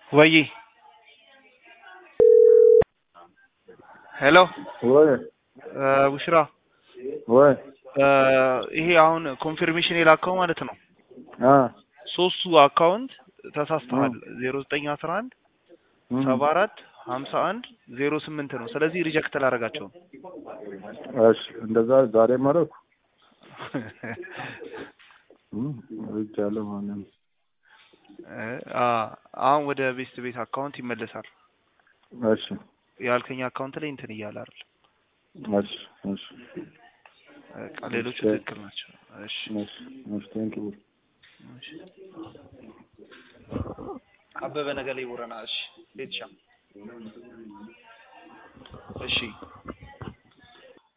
ወይ ሄሎ ወይ ቡሽራ ወይ ይሄ አሁን ኮንፊርሜሽን የላከው ማለት ነው። አ ሶስቱ አካውንት ተሳስተሃል። ዜሮ ዘጠኝ አስራ አንድ ሰባ አራት ሀምሳ አንድ ዜሮ ስምንት ነው። ስለዚህ ሪጀክት ላደርጋቸው ነው። እሺ እንደዛ ዛሬ ማረኩ ይቻለ ማለት አሁን ወደ ቤስት ቤት አካውንት ይመለሳል። እሺ ያልከኝ አካውንት ላይ እንትን እያለ አይደል? እሺ እሺ በቃ ሌሎቹ ትክክል ናቸው። እሺ እሺ እሺ ቴንክ ዩ እሺ አበበ ነገ ላይ ቦረና። እሺ ቤትሻ እሺ